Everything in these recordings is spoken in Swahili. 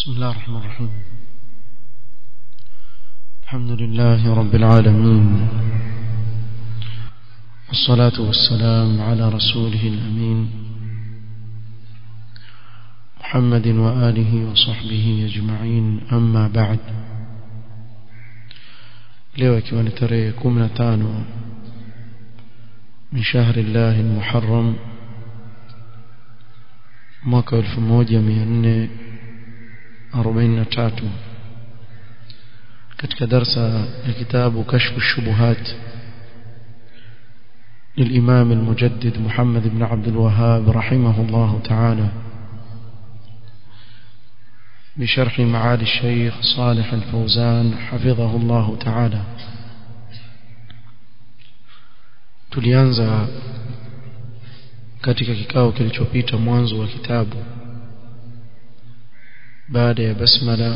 بسم الله الرحمن الرحيم الحمد لله رب العالمين والصلاة والسلام على رسوله الأمين محمد وآله وصحبه أجمعين أما بعد leo ikiwa ni tarehe 15 min shahri llahi almuharram mwaka 1443 katika darsa ya kitabu kashfu shubuhat للإمام المجدد محمد بن عبد الوهاب رحمه الله تعالى بشرح معالي الشيخ صالح الفوزان حفظه الله تعالى tulianza katika kikao kilichopita mwanzo wa kitabu baada ya basmala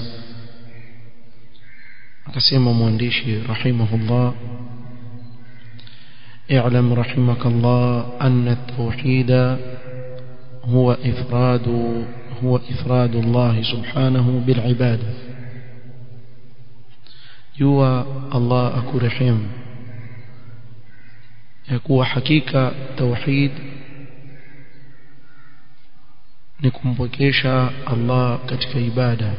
akasema mwandishi rahimahullah اعلم رحمك الله أن التوحيد هو إفراد هو إفراد الله سبحانه بالعبادة يوى الله أكرحم يكون حقيقة توحيد نكمبكيشا الله كتك عبادة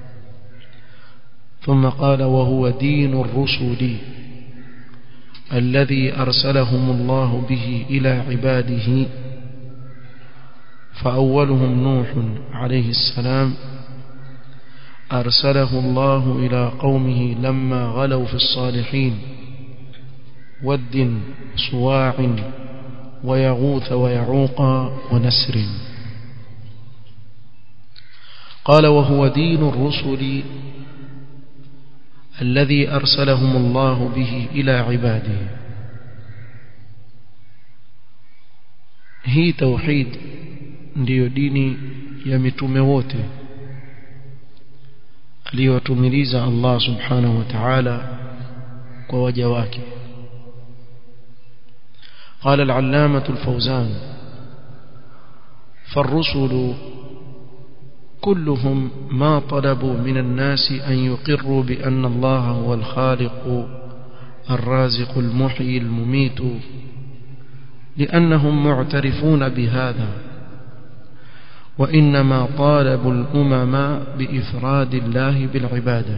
ثم قال وهو دين الرسل الذي أرسلهم الله به إلى عباده فأولهم نوح عليه السلام أرسله الله إلى قومه لما غلوا في الصالحين ود صواع ويغوث ويعوق ونسر قال وهو دين الرسل الذي أرسلهم الله به إلى عباده هي توحيد ndiyo dini ya mitume wote aliyowatumiliza Allah subhanahu wa ta'ala kwa waja wake قال العلامة الفوزان فالرسل كلهم ما طلبوا من الناس أن يقروا بأن الله هو الخالق الرازق المحيي المميت لأنهم معترفون بهذا وإنما طالبوا الأمم بإفراد الله بالعبادة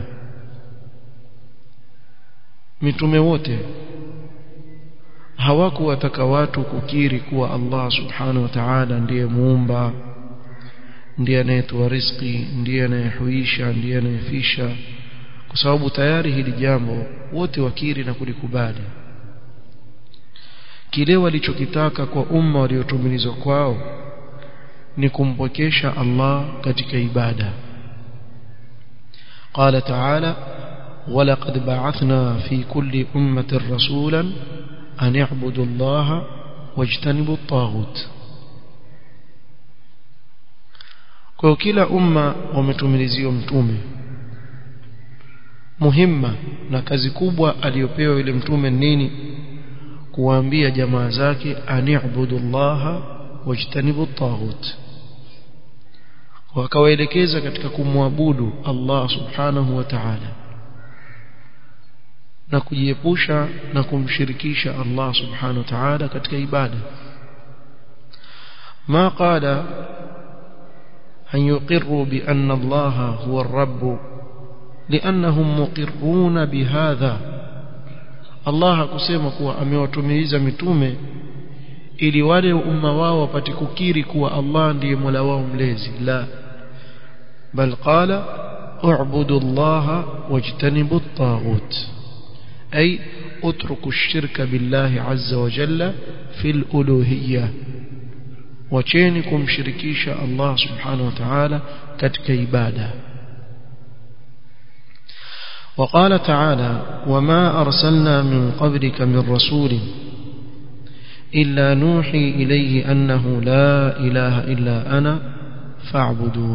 mitume wote hawakuwataka watu kukiri kuwa Allah subhanahu wa ta'ala ndiye muumba ndiye anayetoa riziki ndiye anayehuisha ndiye anayefisha kwa sababu tayari hili jambo wote wakiri na kulikubali kile walichokitaka kwa umma waliotumilizwa kwao ni kumpokesha Allah katika ibada قال تعالى ولقد بعثنا في كل أمة رسولا أن اعبدوا الله واجتنبوا الطاغوت kwa kila umma wametumiliziwa mtume muhimma na kazi kubwa aliyopewa yule mtume nini kuwaambia jamaa zake ani'budu Allah wajtanibu at-taghut wakawaelekeza katika kumwabudu Allah subhanahu wa ta'ala na kujiepusha na kumshirikisha Allah subhanahu wa ta'ala katika ibada ma qala أن يقروا بأن الله هو الرب لأنهم مقرون بهذا الله kusema kuwa amewatumiliza mitume ili wale umma wao wapate kukiri kuwa Allah ndiye Mola wao mlezi la bal qala u'budu Allah wajtanibu at-taghut ay utruku ash-shirka billahi azza wa jalla fil uluhiyyah wacheni kumshirikisha Allah subhanahu wa ta'ala katika ibada وقال تعالى وما أرسلنا من قبلك من رسول إلا نوحي إليه أنه لا إله إلا أنا فاعبدون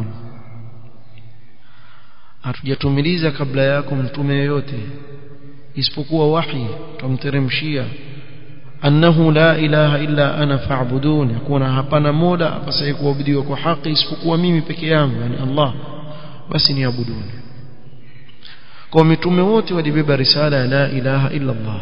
hatujatumiliza kabla yako mtume yoyote isipokuwa wahi tumteremshia annahu la ilaha illa ana fa'budun yakuna hapana mola apasaye kuabudiwa kwa haki isipokuwa mimi peke yangu yani Allah basi niabuduni kwa mitume wote walibeba risala ya la ilaha illa Allah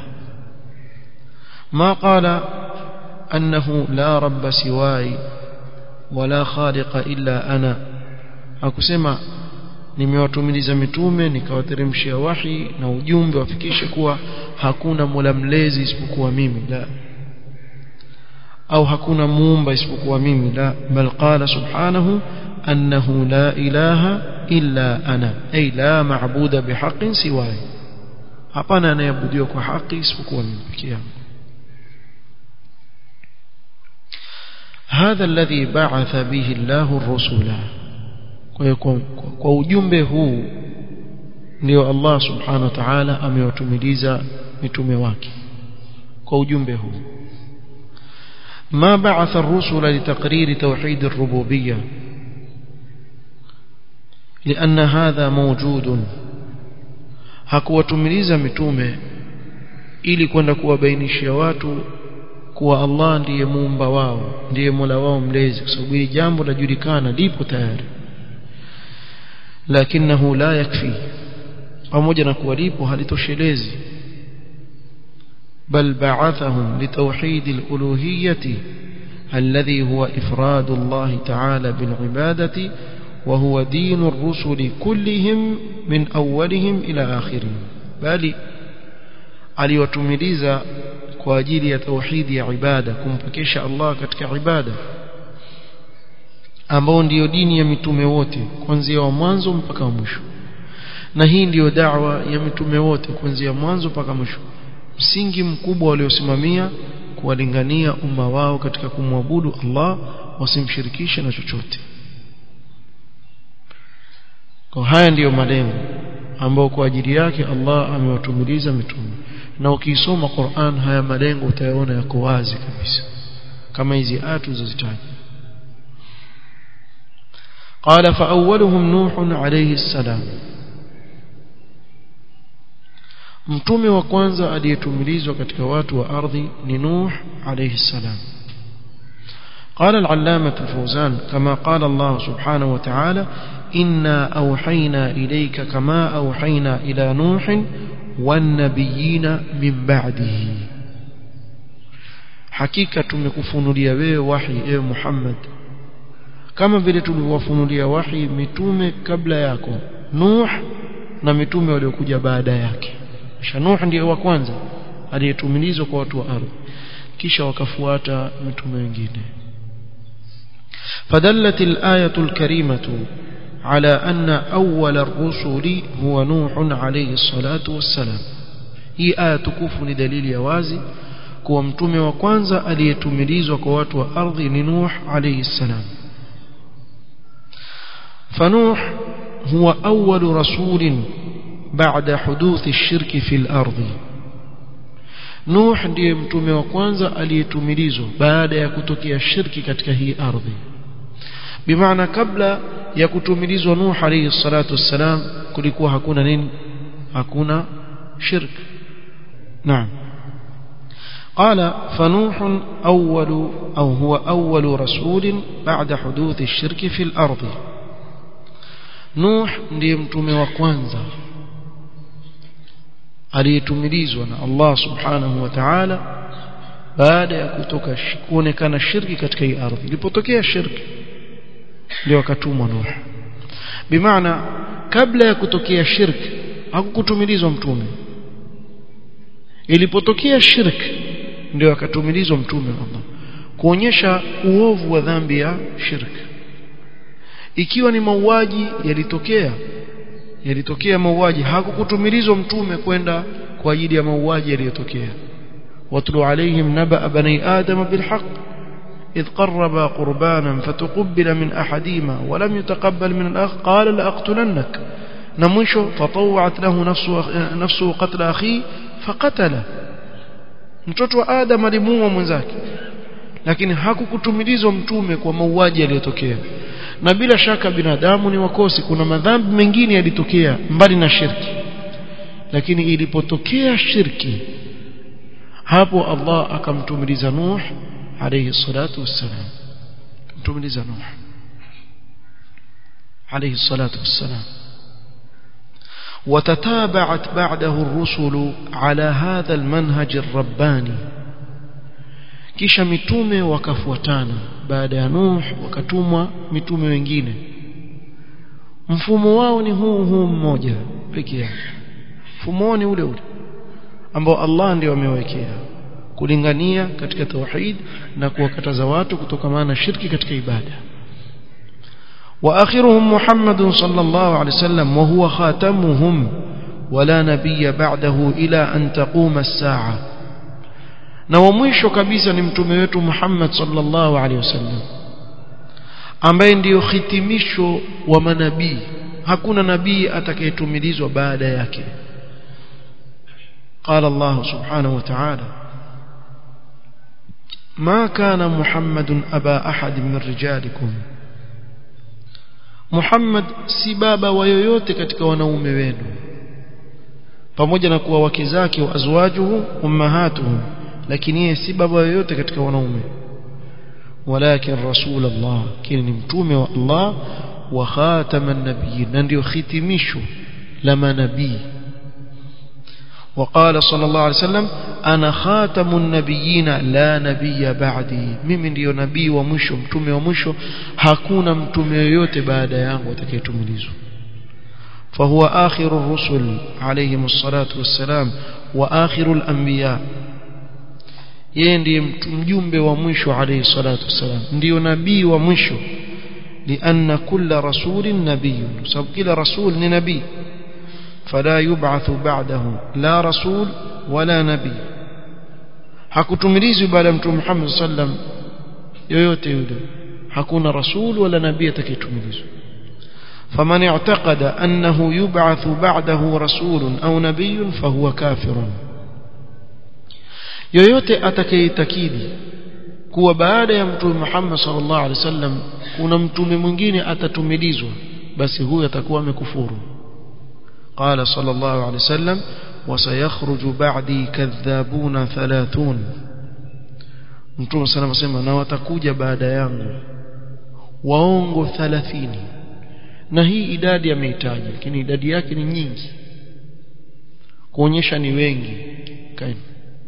ma qala annahu la rabba siwai wala khaliqa illa ana hakusema nimewatumiliza mitume nikawateremshia wahi na ujumbe wafikishe kuwa hakuna mola mlezi isipokuwa mimi la au hakuna muumba isipokuwa mimi la bal qala subhanahu annahu la ilaha illa ana ay la maabuda bihaqqin siwai hapana anayeabudiwa kwa haki isipokuwa mimi pekee yangu هذا الذي بعث به الله الرسل kwa ujumbe huu ndio Allah subhanahu wa ta'ala amewatumiliza mitume wake kwa ujumbe huu ما بعث الرسل لتقرير توحيد الربوبية لأن هذا موجود hakuwatumiliza mitume ili kwenda kuwabainishia watu kuwa Allah ndiye muumba wao ndiye Mola wao mlezi kwa sababu hili jambo lajulikana lipo tayari lakinahu la yakfi pamoja na kuwa lipo halitoshelezi بل بعثهم لتوحيد الألوهية الذي هو إفراد الله تعالى بالعبادة وهو دين الرسل كلهم من أولهم إلى آخرهم بل aliwatumiliza kwa ajili ya tauhidi ya ibada kumpekesha Allah katika ibada ambao ndiyo dini ya mitume wote kuanzia wa mwanzo mpaka wa mwisho na hii ndiyo da'wa ya mitume wote kuanzia mwanzo mpaka mwisho msingi mkubwa waliosimamia kuwalingania umma wao katika kumwabudu Allah wasimshirikishe na chochote kwa haya ndiyo malengo ambao kwa ajili yake Allah amewatumiliza mitume na ukisoma Qur'an haya malengo utayaona yako wazi kabisa kama hizi aya tulizozitaja قال فأولهم نوح عليه السلام mtume wa kwanza aliyetumilizwa katika watu wa ardhi ni Nuh alayhi salam قال العلامة الفوزان كما قال الله سبحانه وتعالى إنا أوحينا إليك كما أوحينا إلى نوح والنبيين من بعده حقيقة تمكفنوليا wewe wahi ewe Muhammad kama vile tulivyowafunulia wahi mitume kabla yako Nuh na mitume waliokuja baada yake kisha Nuh ndiye wa kwanza aliyetumilizwa kwa watu wa ardhi kisha wakafuata mitume wengine فدلت الآية الكريمة على أن أول الرسل هو نوح عليه الصلاة والسلام هي آية تكوف لدليل يوازي kuwa mtume wa kwanza aliyetumilizwa kwa watu wa ardhi ni Nuh alayhi salam فنوح هو أول رسول بعد حدوث الشرك في الأرض نوح ndiye mtume wa kwanza aliyetumilizwa baada ya kutokea shirki katika hii ardhi bimaana kabla ya kutumilizwa Nuh alayhi salatu wassalam kulikuwa hakuna nini hakuna shirk naam قال فنوح أول أو هو أول رسول بعد حدوث الشرك في الأرض نوح ndiye mtume wa kwanza aliyetumilizwa na Allah subhanahu wa ta'ala baada ya kutoka kuonekana shirki katika hii ardhi ilipotokea shirki ndio akatumwa Nuh bimaana kabla ya kutokea shirki hakukutumilizwa mtume ilipotokea shirki ndio akatumilizwa mtume Allah kuonyesha uovu wa dhambi ya shirki ikiwa ni mauaji yalitokea yalitokea mauaji hakukutumilizwa mtume kwenda kwa ajili ya mauaji yaliyotokea watlu alaihim naba bani adam bilhaq إذ قربا قربانا فتقبل من أحدهما ولم يتقبل من الآخر قال لأقتلنك نمشه فطوعت له نفسه, نفسه قتل أخيه فقتله mtoto wa Adam alimuua mwenzake lakini hakukutumilizwa mtume kwa mauaji yaliyotokea na bila shaka binadamu ni wakosi kuna madhambi mengine yalitokea mbali na shirki lakini ilipotokea shirki hapo Allah akamtumiliza Nuh alayhi salatu wassalam kumtumiliza Nuh alayhi salatu wassalam وتتابعت بعده الرسل على هذا المنهج الرباني kisha mitume wakafuatana baada ya Nuh wakatumwa mitume wengine mfumo wao ni huu huu mmoja pekee yake mfumo ni ule ule ambao Allah ndio amewekea kulingania katika tauhid na kuwakataza watu kutokamana na shirki katika ibada واخرهم محمد صلى الله عليه وسلم وهو خاتمهم ولا نبي بعده الى ان تقوم الساعه na wa mwisho kabisa ni mtume wetu Muhammad sallallahu alaihi wasallam ambaye ndiyo hitimisho wa manabii hakuna nabii atakayetumilizwa baada yake قال الله سبحانه وتعالى ما كان محمد أبا أحد من رجالكم محمد si baba wa yoyote katika wanaume wenu pamoja na kuwa wake zake wa azwajuhu ummahatuhum lakini yeye si baba yoyote katika wanaume walakin rasul Allah kile ni mtume wa Allah wa khataman nabiyyin na ndio hitimisho la manabii وقال صلى الله عليه وسلم أنا خاتم النبيين لا نبي بعدي mimi ndio nabii wa mwisho mtume wa mwisho hakuna mtume yoyote baada yangu atakayetumilizwa فهو آخر الرسل عليهم الصلاة والسلام وآخر الأنبياء yeye ndiye mjumbe wa mwisho alayhi salatu wasalam ndio nabii wa mwisho lianna kulla rasulin nabiyyun sababu kila rasul ni nabii فلا يبعث بعده لا رسول ولا نبي hakutumilizwi baada ya mtume Muhammad sallam yoyote yule hakuna rasul wala nabii atakayetumilizwa faman i'taqada annahu yub'athu ba'dahu rasulun au nabiyyun fahuwa kafirun yoyote atakayeitakidi kuwa baada ya mtume Muhammad sallallahu alaihi wasallam kuna mtume mwingine atatumilizwa basi huyo atakuwa amekufuru قال صلى الله عليه وسلم وسيخرج بعدي كذابون ثلاثون mtume sana anasema na watakuja baada yangu waongo 30 na hii idadi ameitaja lakini idadi yake ni nyingi kuonyesha ni wengi kaini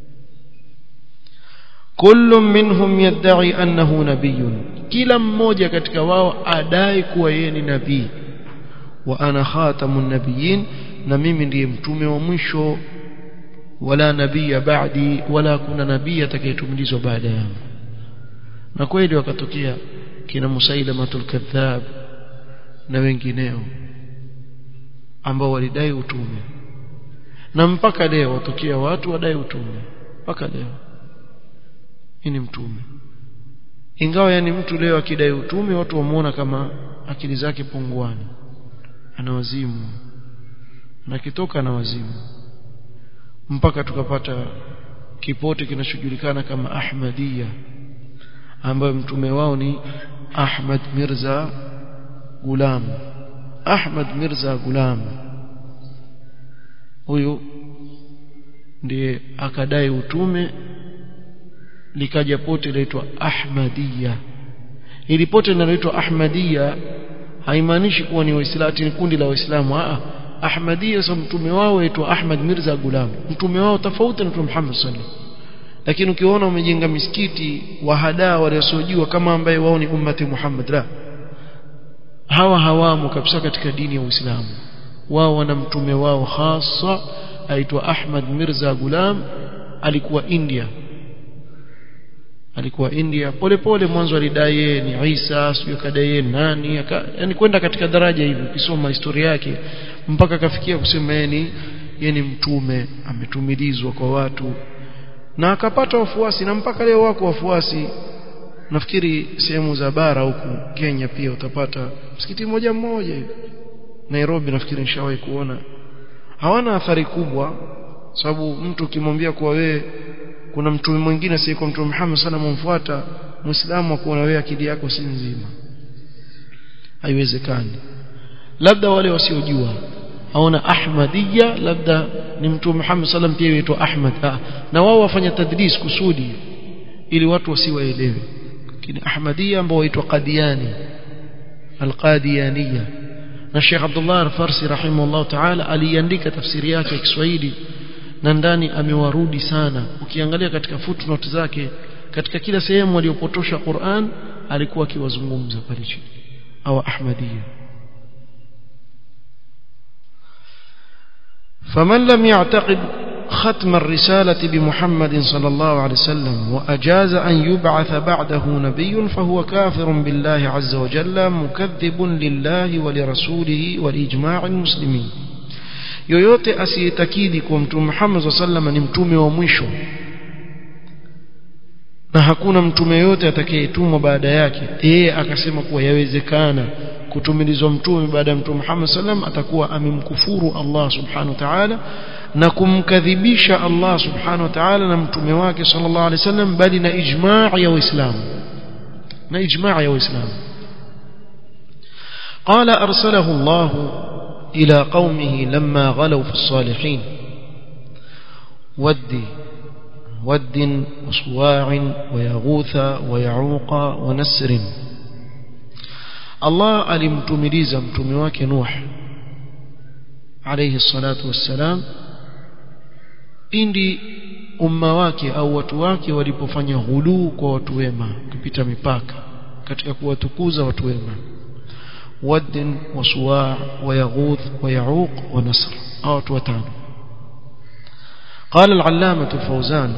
kullu minhum yad'i annahu nabiyyun kila mmoja katika wao adai kuwa yeye ni nabii wa ana khatamun nabiyyin na mimi ndiye mtume wa mwisho wala nabii baadi wala kuna nabii atakayetumilizwa baada yangu na kweli wakatokea kina Musailamatul kadhab na wengineo ambao walidai utume na mpaka leo watokea watu wadai utume mpaka leo hii ni mtume ingawa yani mtu leo akidai utume watu wamuona kama akili zake punguani ana wazimu na kitoka na wazimu mpaka tukapata kipote kinachojulikana kama Ahmadiyya ambayo mtume wao ni Ahmad Mirza Gulam Ahmad Mirza Gulam huyu ndiye akadai utume likaja pote linaitwa Ahmadiyya ili pote linaloitwa Ahmadiyya haimaanishi kuwa ni waislamu ni kundi la waislamu a Ahmadiyya sa mtume wao aitwa Ahmad Mirza Gulam mtume wao tofauti na Mtume Muhammad sallallahu lakini ukiona umejenga misikiti wa hadaa waliosojua kama ambaye wao ni ummati Muhammad la hawa hawamo kabisa katika dini ya Uislamu wao wana mtume wao hasa aitwa Ahmad Mirza Gulam alikuwa India alikuwa India polepole mwanzo alidai yeye ni Isa sio kadai yeye nani yani kwenda katika daraja hivi ukisoma historia yake mpaka akafikia kusema yeye ni yeye ni mtume ametumilizwa kwa watu na akapata wafuasi na mpaka leo wako wafuasi nafikiri sehemu za bara huku Kenya pia utapata msikiti mmoja mmoja hivi Nairobi nafikiri nishawahi kuona hawana athari kubwa sababu mtu ukimwambia kuwa wewe kuna mtume mwingine si kwa mtume Muhammad sana mumfuata muislamu akuona wewe akili yako si nzima haiwezekani labda wale wasiojua aona ahmadiyya labda ni mtume Muhammad sallam pia huitwa Ahmad ah. na wao wafanya tadlis kusudi ili watu wasiwaelewe lakini ahmadiyya ambao huitwa qadiani alqadiyaniyya na Sheikh Abdullah Al-Farsi rahimahullah ta'ala aliandika tafsiri yake ya Kiswahili na ndani amewarudi sana ukiangalia katika footnote zake katika kila sehemu aliyopotosha Qur'an alikuwa akiwazungumza pale chini au Ahmadiyya فمن لم يعتقد ختم الرسالة بمحمد صلى الله عليه وسلم وأجاز أن يبعث بعده نبي فهو كافر بالله عز وجل مكذب لله ولرسوله ولإجماع المسلمين yoyote asiyetakidi kuwa mtume Muhammad SAW sallam ni mtume wa mwisho na hakuna mtume yote atakayetumwa baada yake yeye akasema kuwa yawezekana kutumilizwa mtume baada ya mtume Muhammad sallam atakuwa amemkufuru Allah subhanahu wa ta'ala na kumkadhibisha Allah subhanahu wa ta'ala na mtume wake sallallahu alaihi wasallam bali na ijma' ya waislamu na ijma' ya waislamu قال أرسله الله إلى قومه لما غلوا في الصالحين ود ود وصواع ويغوث ويعوق ونسر الله alimtumiliza mtume wake Nuh alayhi salatu wassalam pindi umma wake au watu wake walipofanya ghuluu kwa watu wema kupita mipaka katika kuwatukuza watu wema ود وصواع ويغوث ويعوق ونصر أو وتان قال العلامة الفوزان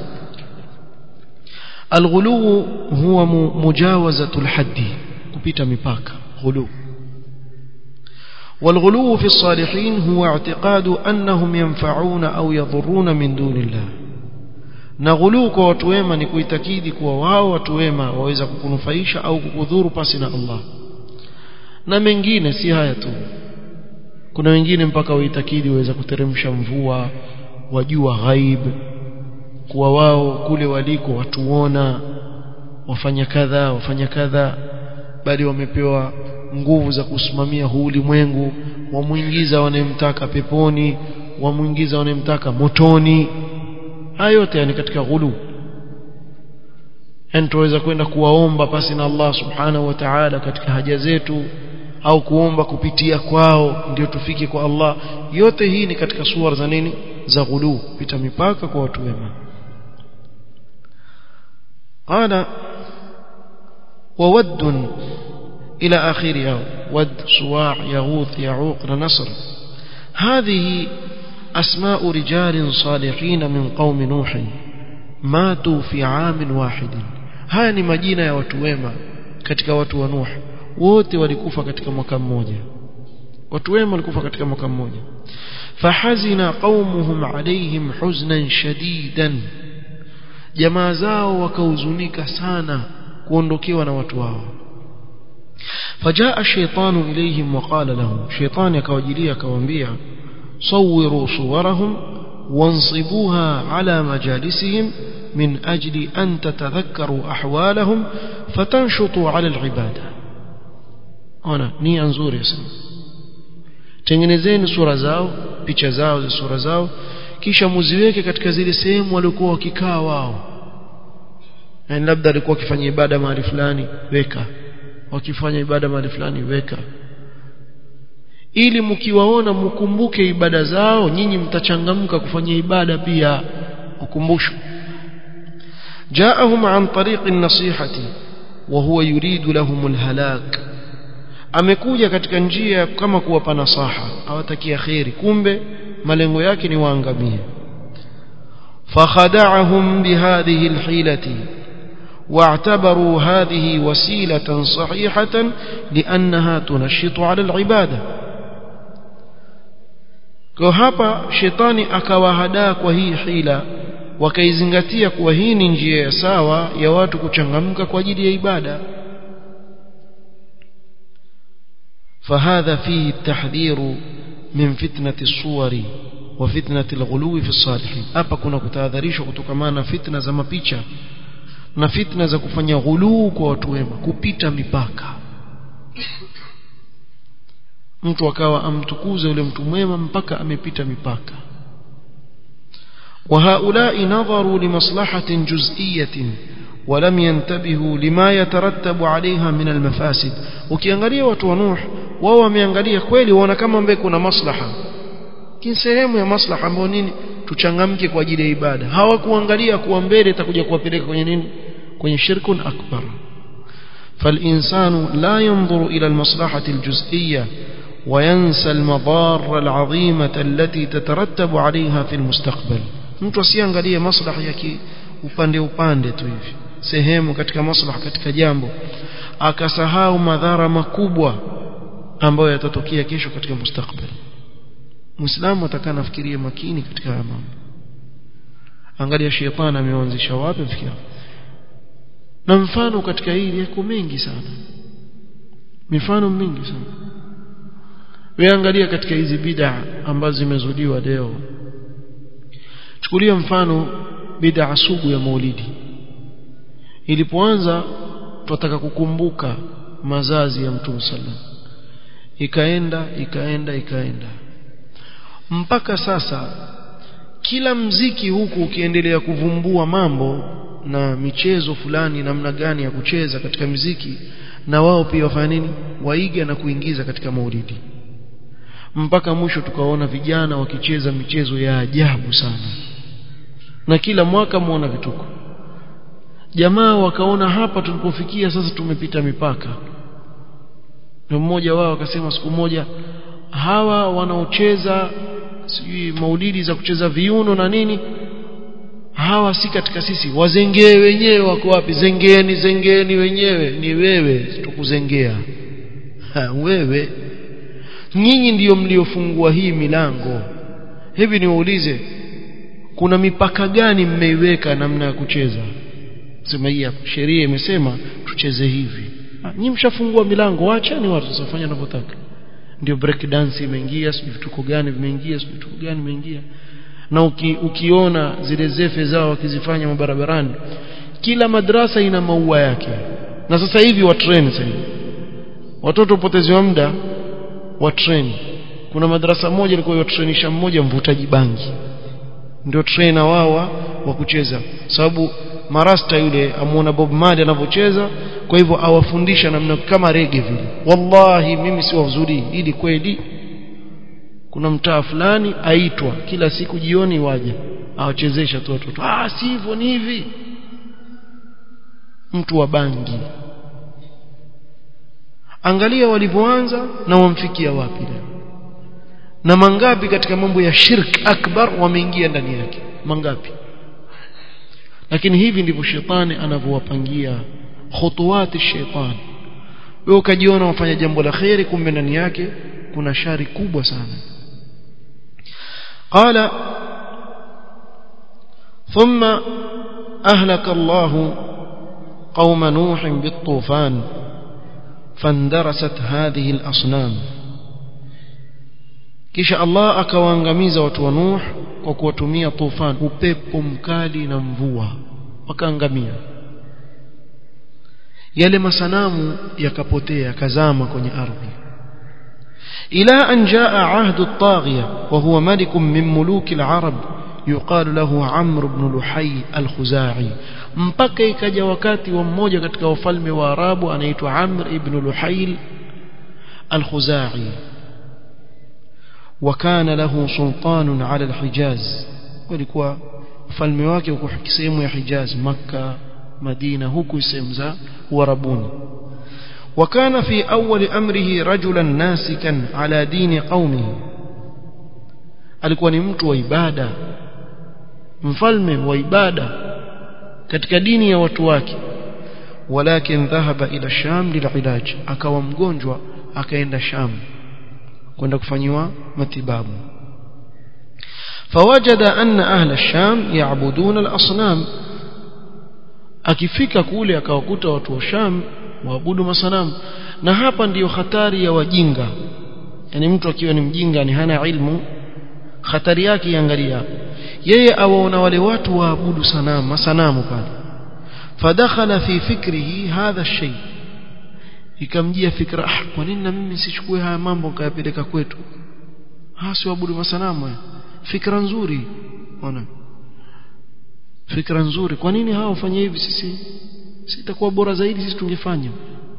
الغلو هو مجاوزة الحد كبيت مباك غلو والغلو في الصالحين هو اعتقاد أنهم ينفعون أو يضرون من دون الله na ghuluu kwa watu wema ni kuitakidi kuwa wao watu wema waweza kukunufaisha au kukudhuru pasi na Allah na mengine si haya tu kuna wengine mpaka waitakidi waweza kuteremsha mvua wajua ghaib kuwa wao kule waliko watuona wafanya kadha wafanya kadha bali wamepewa nguvu za kusimamia huu ulimwengu wamuingiza wanayemtaka peponi wamuingiza wanayemtaka motoni haya yote ni katika ghulu yani tuweza kwenda kuwaomba pasi na Allah subhanahu wa ta'ala katika haja zetu au kuomba kupitia kwao ndio tufike kwa Allah yote hii ni katika suara za nini za ghulu pita mipaka kwa watu wema qala وود إلى آخرها ود صواع يغوث يعوق نصر هذه أسماء رجال صالحين من قوم نوح ماتوا في عام واحد haya ni majina ya watu wema katika watu wa Nuh wote walikufa katika mwaka mmoja watu wema walikufa katika mwaka mmoja fahazina qaumuhum alaihim huznan shadidan jamaa zao wakahuzunika sana kuondokewa na watu wao فجاء الشيطان إليهم وقال لهم شيطان يكوجليا كوانبيا صوروا صورهم وانصبوها على مجالسهم من أجل أن تتذكروا أحوالهم فتنشطوا على العبادة أنا ني أنزور يسمى tengenezeni sura zao picha zao za sura zao kisha muziweke katika zile sehemu waliokuwa wakikaa wao yani labda alikuwa akifanya ibada mahali fulani weka wakifanya ibada mahali fulani weka ili mkiwaona mkumbuke ibada zao nyinyi mtachangamka kufanya ibada pia ukumbusho جاءهم عن طريق النصيحة وهو يريد لهم الهلاك amekuja katika njia kama kuwapa nasaha awatakia khairi kumbe malengo yake ni waangamie fakhada'ahum bihadhihi alhilati واعتبروا هذه وسيلة صحيحة لأنها تنشط على العبادة kwa hapa shetani akawahadaa kwa hii hila wakaizingatia kuwa hii ni njia ya sawa ya watu kuchangamka kwa ajili ya ibada فهذا فيه التحذير من فتنة الصور وفتنة الغلو في الصالحين hapa kuna kutahadharishwa kutokana na fitna za mapicha na fitna za kufanya ghuluu kwa watu wema kupita mipaka mtu akawa amtukuza yule mtu mwema mpaka amepita mipaka وهؤلاء نظروا لمصلحة جزئية ولم ينتبهوا لما يترتب عليها من المفاسد ukiangalia watu wa Nuh wao wameangalia kweli waona kama mbele kuna maslaha kin sehemu ya maslaha ambayo nini tuchangamke kwa ajili ya ibada hawakuangalia kuwa mbele itakuja kuwapeleka kwenye nini kwenye shirkun akbar فالإنسان لا ينظر إلى المصلحة الجزئية وينسى المضار العظيمة التي تترتب عليها في المستقبل mtu asiangalie maslaha ya upande upande tu hivi sehemu katika maslaha katika jambo akasahau madhara makubwa ambayo yatatokea kesho katika mustakbali muislamu atakaa nafikirie makini katika haya mambo angalia shetani ameanzisha wapi fikira na mfano katika hili yako mengi sana mifano mingi sana wewe angalia katika hizi bid'a ambazo zimezuliwa leo chukulia mfano bid'a sugu ya maulidi ilipoanza tunataka kukumbuka mazazi ya mtume sallam ikaenda ikaenda ikaenda mpaka sasa kila mziki huku ukiendelea kuvumbua mambo na michezo fulani namna gani ya kucheza katika mziki na wao pia wafanya nini waiga na kuingiza katika maulidi mpaka mwisho tukaona vijana wakicheza michezo ya ajabu sana na kila mwaka muona vituko jamaa wakaona hapa tulipofikia sasa tumepita mipaka na mmoja wao akasema siku moja hawa wanaocheza sijui maulidi za kucheza viuno na nini hawa si katika sisi wazengee wenyewe wako wapi zengeeni zengeeni wenyewe ni wewe tukuzengea ha, wewe nyinyi ndiyo mliofungua hii milango hivi niwaulize kuna mipaka gani mmeiweka namna ya kucheza sema hii hapa sheria imesema tucheze hivi nyinyi mshafungua milango waacheni watu wasifanye wanavyotaka ndio break dance imeingia sijui vituko gani vimeingia sijui vituko gani vimeingia na uki, ukiona zile zefe zao wakizifanya mabarabarani kila madrasa ina maua yake na sasa hivi wa train sasa watoto upoteziwa muda wa train kuna madrasa moja ilikuwa yatrainisha mmoja mvutaji bangi ndio trainer wao wa kucheza sababu marasta yule amuona Bob Marley anavyocheza kwa hivyo awafundisha namna kama rege vile wallahi mimi si wazuri ili kweli kuna mtaa fulani aitwa kila siku jioni waje awachezesha tu watoto ah si hivyo ni hivi mtu wa bangi angalia walivyoanza na wamfikia wapi leo na mangapi katika mambo ya shirk akbar wameingia ndani yake mangapi lakini hivi ndivyo shetani anavyowapangia khutuwati shetani wewe ukajiona wafanya jambo la khairi kumbe ndani yake kuna shari kubwa sana قال ثم أهلك الله قوم نوح بالطوفان فاندرست هذه الأصنام kisha Allah akawaangamiza watu wa Nuh kwa kuwatumia tufan upepo mkali na mvua wakaangamia yale masanamu yakapotea yakazama kwenye ardhi ila an jaa ahdu at-taghiya wa huwa malik min muluk al-arab yuqalu lahu Amr ibn Luhay al-Khuzai mpaka ikaja wakati wa mmoja katika wafalme wa Arabu anaitwa Amr ibn Luhay al-Khuzai وكان له سلطان على الحجاز walikuwa ufalme wake uko sehemu ya Hijaz Makka Madina huku sehemu za Uarabuni وكان في أول أمره رجلا ناسكا على دين قومه alikuwa ni mtu wa ibada mfalme wa ibada katika dini ya watu wake walakin dhahaba ila sham lililaj akawa mgonjwa akaenda sham kwenda kufanyiwa matibabu فوجد أن أهل الشام يعبدون الأصنام akifika kule akawakuta watu wa Sham waabudu masanamu na hapa ndiyo hatari ya wajinga yani mtu akiwa ni mjinga ni hana ilmu hatari yake iangalia yeye awaona wale watu waabudu sanamu masanamu pale fadakhala fi fikrihi hadha shay ikamjia fikra ah kwa nini na mimi sichukue haya mambo nikayapeleka kwetu hasi waabudu masanamu fikra nzuri ona fikra nzuri kwa nini hao wafanye hivi sisi sitakuwa bora zaidi sisi tungefanya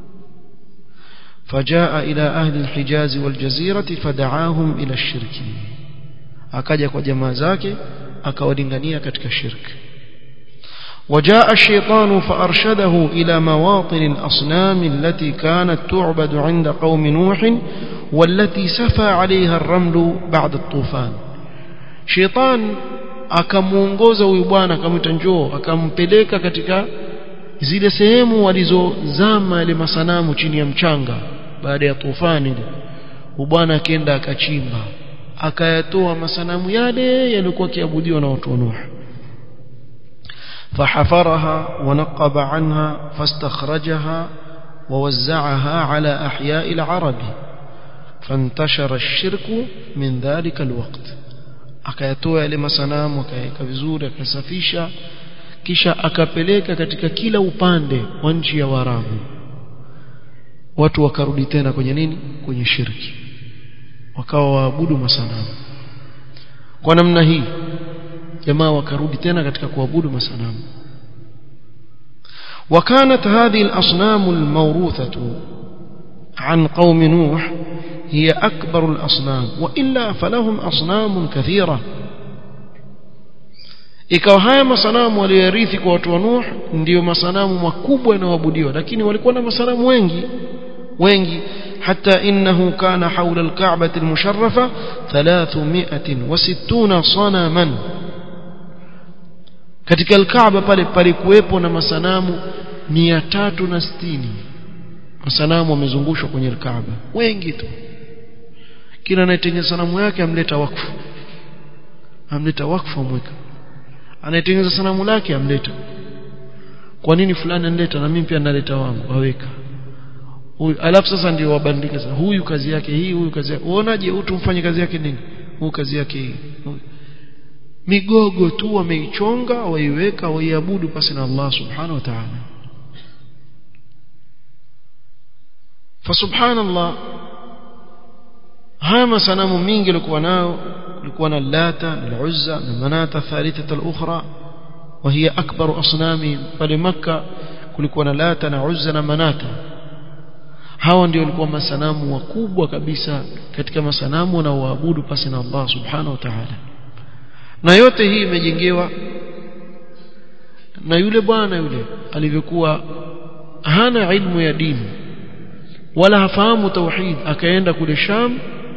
فجاء إلى أهل الحجاز والجزيرة فدعاهم إلى الشرك akaja kwa jamaa zake akawadingania katika shirk وجاء الشيطان فأرشده إلى مواطن الأصنام التي كانت تعبد عند قوم نوح والتي سفى عليها الرمل بعد الطوفان شيطان akamuongoza huyu bwana akamwita njoo akampeleka katika zile sehemu walizozama ile masanamu chini ya mchanga baada ya tufani ile bwana akaenda akachimba akayatoa masanamu yale yaliokuwa kiabudiwa na watu wa Nuh فحفرها ونقب عنها فاستخرجها ووزعها على أحياء العرب فانتشر الشرك من ذلك الوقت akayatoa yale masanamu akaweka vizuri akasafisha kisha akapeleka katika kila upande wa nchi ya Waarabu watu wakarudi tena kwenye nini kwenye shirki wakawa waabudu masanamu kwa namna hii jamaa wakarudi tena katika kuabudu masanamu وكانت هذه الأصنام الموروثة عن قوم نوح هي أكبر الأصنام وإلا فلهم أصنام كثيرة ikawa haya masanamu waliyorithi kwa watu wa Nuh ndiyo masanamu makubwa yanayoabudiwa lakini walikuwa na masanamu wengi wengi حتى إنه كان حول الكعبة المشرفة ثلاثمائة وستون صنما katika alkaaba pale palikuwepo na masanamu 360 masanamu wamezungushwa kwenye alkaaba wengi tu kila anayetengeneza sanamu yake amleta wakfu amleta wakfu amweka anayetengeneza sanamu lake amleta kwa nini fulani analeta na mimi pia naleta wangu waweka huyu alafu sasa ndio wabandika sasa huyu kazi yake hii huyu kazi yake uonaje huyu tumfanye kazi yake nini huyu kazi yake hii migogo tu wameichonga waiweka waiabudu pasi na Allah subhanahu wa ta'ala fasubhanallah haya masanamu mingi yalikuwa nao kulikuwa na lata na uzza na manata thalithata al-ukhra وهي أكبر أصنام pale Makka kulikuwa na lata na uzza na manata hawa ndio walikuwa masanamu wakubwa kabisa katika masanamu wanaoabudu pasi na Allah subhanahu wa ta'ala na yote hii imejengewa na yule bwana yule alivyokuwa hana ilmu ya dini wala hafahamu tauhid akaenda kule Sham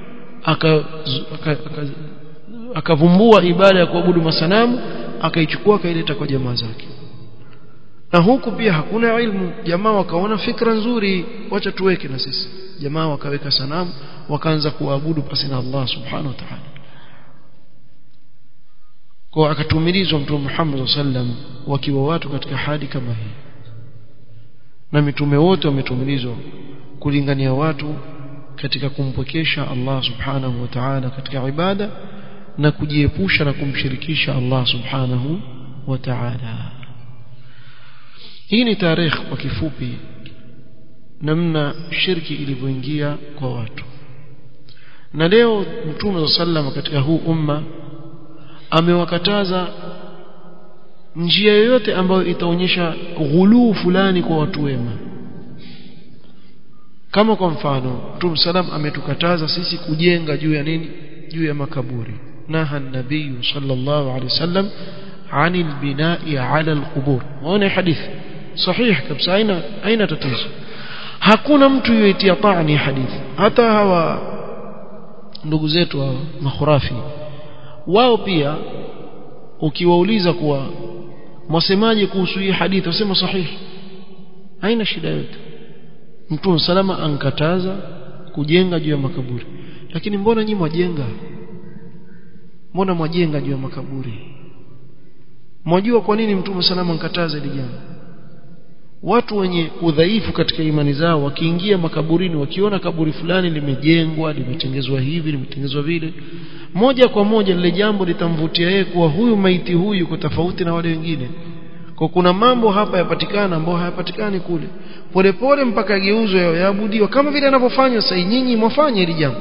akavumbua aka, aka ibada ya kuabudu masanamu akaichukua akaileta kwa jamaa zake na huku pia hakuna ilmu jamaa wakaona fikra nzuri wacha tuweke na sisi jamaa wakaweka sanamu wakaanza kuabudu pasi na Allah subhanahu wa ta'ala kwa akatumilizwa mtume Muhammad sallam wakiwa watu katika hali kama hii na mitume wote wametumilizwa kulingania watu katika kumpokesha Allah subhanahu wa ta'ala katika ibada na kujiepusha na kumshirikisha Allah subhanahu wa ta'ala hii ni tarehe kwa kifupi namna shirki ilivyoingia kwa watu na leo mtume sallam katika huu umma amewakataza njia yoyote ambayo itaonyesha ghuluu fulani kwa watu wema kama kwa mfano Mtume salam ametukataza sisi kujenga juu ya nini juu ya makaburi naha nabii sallallahu alaihi wasallam عن البناء على القبور وانا حديث صحيح kabisa aina aina tatizo hakuna mtu yoitia taani hadithi hata hawa ndugu zetu hawa makhurafi wao pia ukiwauliza kuwa mwasemaje kuhusu hii hadithi wasema sahihi haina shida yote mtume salama ankataza kujenga juu ya makaburi lakini mbona nyinyi mwajenga mbona mwajenga juu ya makaburi mwajua kwa nini mtume salama ankataza hili jambo watu wenye udhaifu katika imani zao wakiingia makaburini wakiona kaburi fulani limejengwa limetengezwa hivi limetengezwa vile moja kwa moja lile jambo litamvutia yeye kuwa huyu maiti huyu yuko tofauti na wale wengine kwa kuna mambo hapa yapatikana ambayo hayapatikani kule polepole mpaka geuzwe yaabudiwa kama vile anavyofanya sasa nyinyi mwafanye hili jambo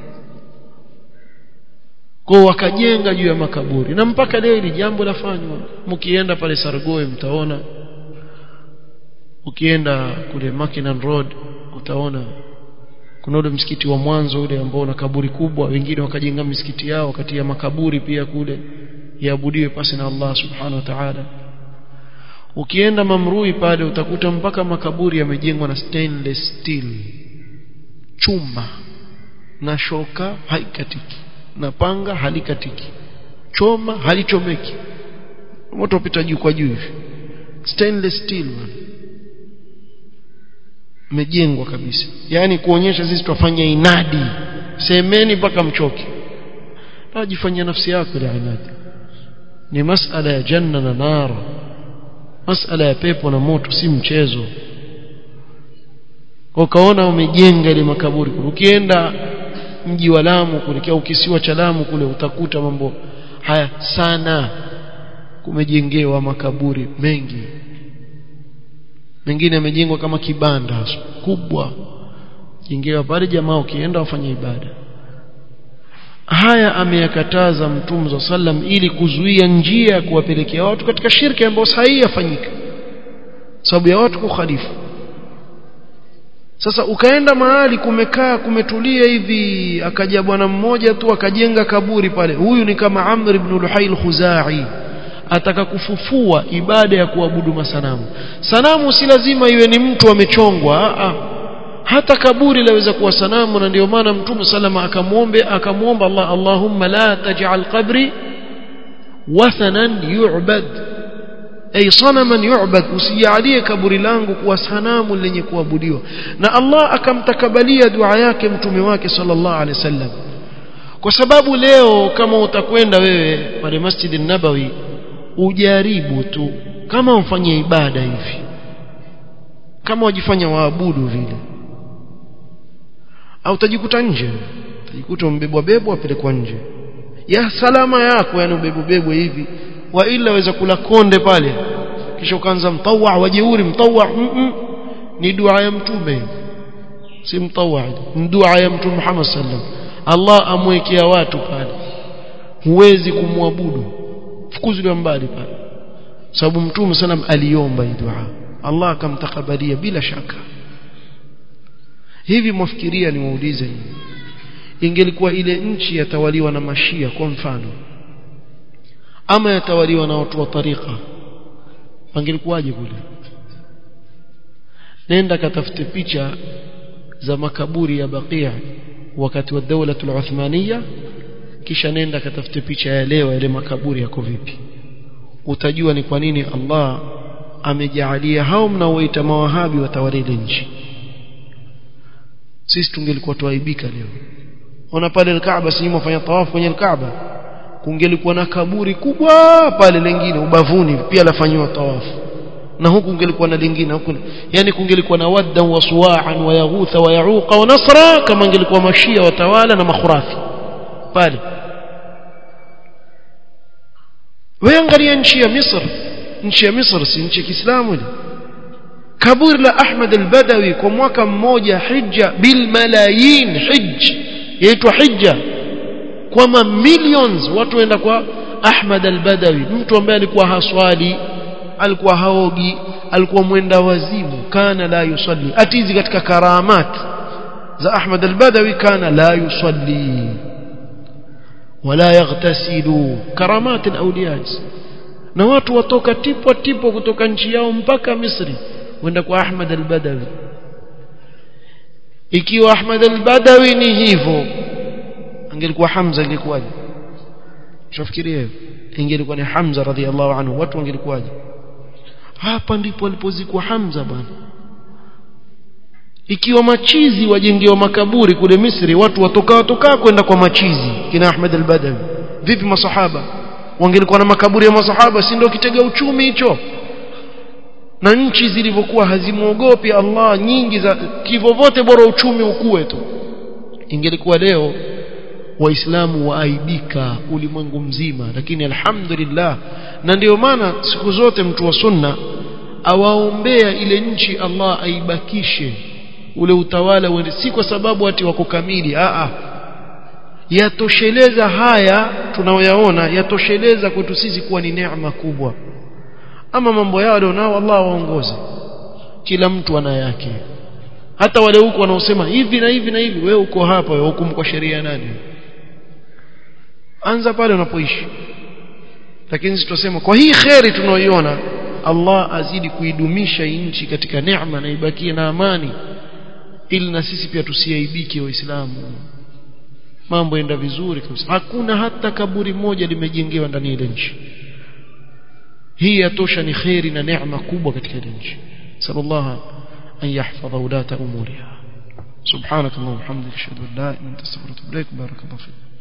kwa wakajenga juu ya makaburi na mpaka leo hili jambo lafanywa mkienda pale Sargoe mtaona ukienda kule Mackinnon Road utaona kuna ule msikiti wa mwanzo ule ambao una kaburi kubwa wengine wakajenga misikiti yao wakati ya makaburi pia kule iabudiwe pasi na Allah subhanahu wa ta'ala ukienda Mamrui pale utakuta mpaka makaburi yamejengwa na stainless steel chuma na shoka haikatiki na panga halikatiki choma halichomeki moto upita juu kwa juu hivi stainless steel man imejengwa kabisa yani kuonyesha sisi twafanya inadi semeni mpaka mchoke najifanyia nafsi yako ile inadi ni masala ya janna na nara masala ya pepo na moto si mchezo ukaona umejenga ile makaburi ukienda mji wa Lamu kuelekea ukisiwa cha Lamu kule utakuta mambo haya sana kumejengewa makaburi mengi mengine yamejengwa kama kibanda kubwa jengewa pale jamaa ukienda wafanye ibada haya ameyakataza mtume wa sallam ili kuzuia njia ya kuwapelekea watu katika shirki ambayo sahihi yafanyika sababu ya watu kukhalifu sasa ukaenda mahali kumekaa kumetulia hivi akaja bwana mmoja tu akajenga kaburi pale huyu ni kama Amr ibn Luhai al-Khuzai ataka kufufua ibada ya kuabudu masanamu sanamu si lazima iwe ni mtu amechongwa a hata kaburi laweza kuwa sanamu na ndio maana mtume salama akamwombe akamwomba Allah Allahumma la taj'al qabri wathanan yu'bad ay sanaman yu'bad usijalie kaburi langu kuwa sanamu lenye kuabudiwa na Allah akamtakabalia dua yake mtume wake sallallahu alaihi wasallam kwa sababu leo kama utakwenda wewe pale Masjid nabawi ujaribu tu kama ufanye ibada hivi kama wajifanya waabudu vile au utajikuta nje utajikuta umbebwa bebwa apelekwa nje ya salama yako yani ubebwe hivi wa ila waweza kula konde pale kisha ukaanza mtawa wajeuri mtawa mm -mm. ni dua ya mtume si mtawa ni dua ya mtume Muhammad sallam Allah amwekea watu pale huwezi kumwabudu fukuziliwa mbali pale sababu mtume sallam aliomba hii dua Allah akamtakabalia bila shaka hivi mwafikiria niwaulize ingelikuwa ile nchi yatawaliwa na mashia kwa mfano ama yatawaliwa na watu wa tariqa pangelikuwaje kule nenda katafute picha za makaburi ya Baqia wakati wa dawla al-Uthmaniya kisha nenda katafute picha ya leo yale makaburi yako vipi utajua ni kwa nini Allah amejaalia hao mnaoita mawahabi watawale ile nchi sisi tungelikuwa tuaibika leo ona pale al-Kaaba si mfanya tawafu kwenye al-Kaaba kungelikuwa na kaburi kubwa pale lingine ubavuni pia lafanywa tawafu na huku kungelikuwa na lingine huku yani kungelikuwa na wadda wa suwa'an wa yaghutha wa yauqa wa nasra kama ingelikuwa mashia watawala na makhurafi pale wewe angalia nchi ya Misri nchi ya Misri si nchi ya Kiislamu ile kaburi la Ahmad al-Badawi kwa mwaka mmoja hija bil malayin hijj yaitwa hija kwa mamillions watu waenda kwa Ahmad al-Badawi mtu ambaye alikuwa haswali alikuwa haogi alikuwa mwenda wazimu kana la yusalli atizi katika karamat za Ahmad al-Badawi kana la yusalli wala yaghtasilu karamat al-awliya na watu watoka tipo tipo kutoka nchi yao mpaka Misri wenda kwa Ahmad al-Badawi ikiwa Ahmad al-Badawi ni hivyo angelikuwa Hamza ingekuwaje tunafikiria ingelikuwa ni Hamza radhiallahu anhu watu wangelikuwaje hapa ndipo alipozikwa Hamza bwana ikiwa machizi wajengewa makaburi kule Misri watu watoka watoka kwenda kwa machizi kina Ahmad al-Badawi vipi masahaba wangelikuwa na makaburi ya masahaba si ndio kitega uchumi hicho na nchi zilivyokuwa hazimuogopi Allah nyingi za kivovote bora uchumi ukue tu ingelikuwa leo waislamu waaibika ulimwengu mzima lakini alhamdulillah na ndio maana siku zote mtu wa sunna awaombea ile nchi Allah aibakishe ule utawala uende si kwa sababu ati wako kamili a a yatosheleza haya tunaoyaona yatosheleza kwetu sisi kuwa ni neema kubwa ama mambo yao nao Allah waongoze kila mtu ana yake hata wale huko wanaosema hivi na hivi na hivi wewe uko hapa wewe hukumu kwa sheria nani anza pale unapoishi lakini sisi tunasema kwa hii kheri tunaoiona Allah azidi kuidumisha nchi katika neema na ibakie na amani ili na sisi pia tusiaibike waislamu mambo yenda vizuri kabisa hakuna hata kaburi moja limejengewa ndani ya ile nchi hii yatosha ni kheri na neema kubwa katika ile nchi sallallahu an yahfadha ulata umuriha subhanak allahumma hamdika ashhadu an la ilaha illa anta astaghfiruka wa atubu ilaik barakallahu fik